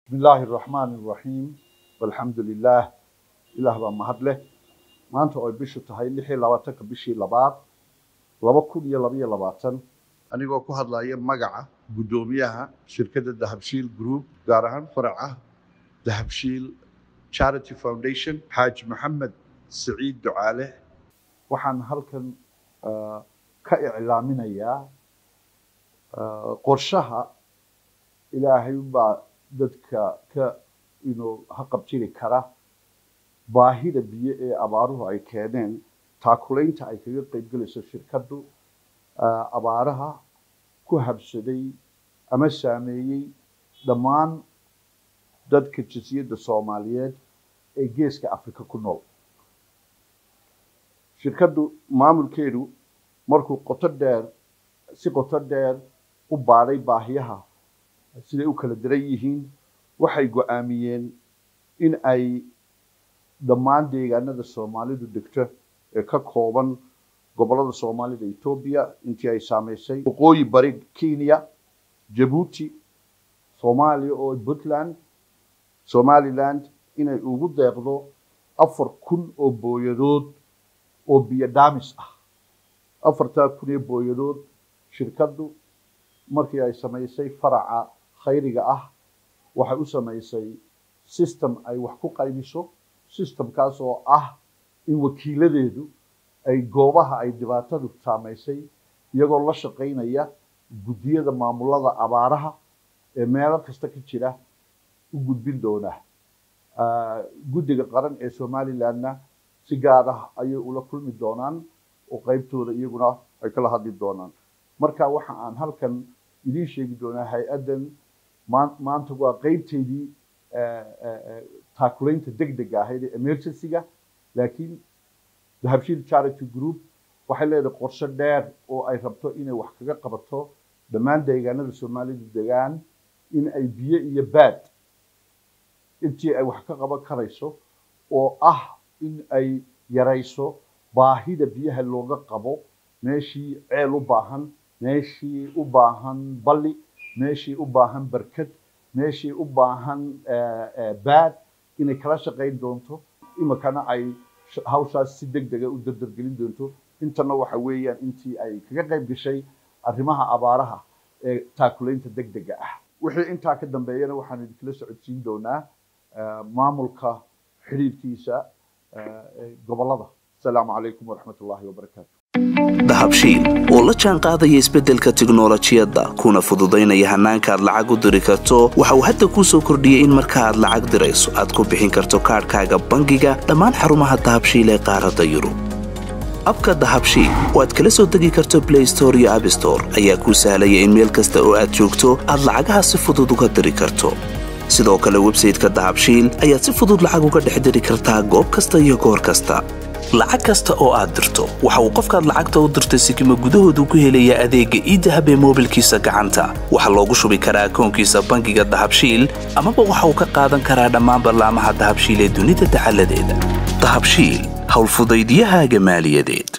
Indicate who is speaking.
Speaker 1: bismi illaahi araxmaani araxiim walxamdu lilaah ilaah baa mahad leh maanta oo ay bishu tahay lix iyo labaatanka bishii labaad laba kun iyo labaiyo labaatan anigoo ku hadlaya magaca guddoomiyaha shirkadda dahabshiil group gaar ahaan faraca dahabshiil charity foundation xaaji maxamed siciid ducaale waxaan halkan ka iclaaminayaa qorshaha ilaahay baa dadka ka inuu haqabtiri kara baahida biyo ee abaaruhu ay keeneen taakulaynta ay kaga qaybgelayso shirkaddu abaaraha ku habsaday ama saameeyey dhammaan dadka jinsiyadda soomaaliyeed ee geeska afrika ku nool shirkaddu maamulkeedu markuu qoto dheer si qoto dheer u baadhay baahiyaha siday u kala daran yihiin waxay go-aamiyeen in ay dhammaan deegaanada soomaalidu degto ee ka kooban gobollada soomaalida etoobiya intii ay saameysay waqooyi bari kenya jabuuti soomaaliya oo puntland somaliland inay ugu deeqdo afar kun oo booyadood oo biyo dhaamis ah afartaa kun ee booyadood shirkaddu markii ay samaysay faraca khayriga ah waxay u samaysay system ay wax ku qaybiso systemkaas oo ah in wakiiladeedu ay goobaha ay dhibaatadu saamaysay iyagoo la shaqaynaya guddiyada maamulada abaaraha ee meelo kasta ka jira u gudbin doona guddiga qaran ee somalilandna si gaar ah ayay ula kulmi doonaan oo qaybtooda iyaguna ay kala hadli doonaan marka waxa aan halkan idiin sheegi doonaa hay-addan maanta waa qeybteydii taakulaynta degdega ahayd ee emergency-ga laakiin dahabshiil charity group waxay leedahay qorshe dheer oo ay rabto inay wax kaga qabato dhammaan deegaanada soomaalidu degaan in ay biyo iyo baad intii ay wax ka qaban karayso oo ah in ay yarayso baahida biyaha looga qabo meeshii ceel u baahan meeshii u baahan balli meeshii u baahan barkad meeshii u baahan baad inay kala shaqayn doonto imikana ay hawshaas si deg dega u dardargelin doonto intana waxa weeyaan intii ay kaga qayb gashay arrimaha abaaraha ee taakulaynta deg dega ah wixii intaa ka dambeeyana waxaan idinkala socodsiin doonaa maamulka xidhiirkiisa gobollada asalaamu calaykum waraxmat ullaahi wabarakaatu
Speaker 2: dahabshiil oo la jaan qaadaya isbeddelka tiknolojiyadda kuna fududaynaya hannaanka aad lacag u diri karto waxa uu hadda kuu soo kordhiyey in marka aad lacag dirayso aad ku bixin karto kaadhkaaga bangiga dhammaan xarumaha dahabshiil ee qaaradda yurub abka dahabshiil oo aad kala soo degi karto blay store iyo abstore ayaa kuu sahlaya in meel kasta oo aad joogto aad lacagaha si fudud uga diri karto sidoo kale websayteka dahabshiil ayaad si fudud lacag uga dhex diri kartaa goob kasta iyo goor kasta lacag kasta oo aad dirto waxa uu qofkaad lacagta u dirtay sikima gudahoodu ku helayaa adeegga iidahab ee moobilkiisa gacanta waxaa loogu shubi karaa akoonkiisa bangiga dahabshiil amaba waxa uu ka qaadan karaa dhammaan ballaamaha dahabshiil ee dunida dacaladeeda dahabshiil howlfudaydyahaaga maaliyadeed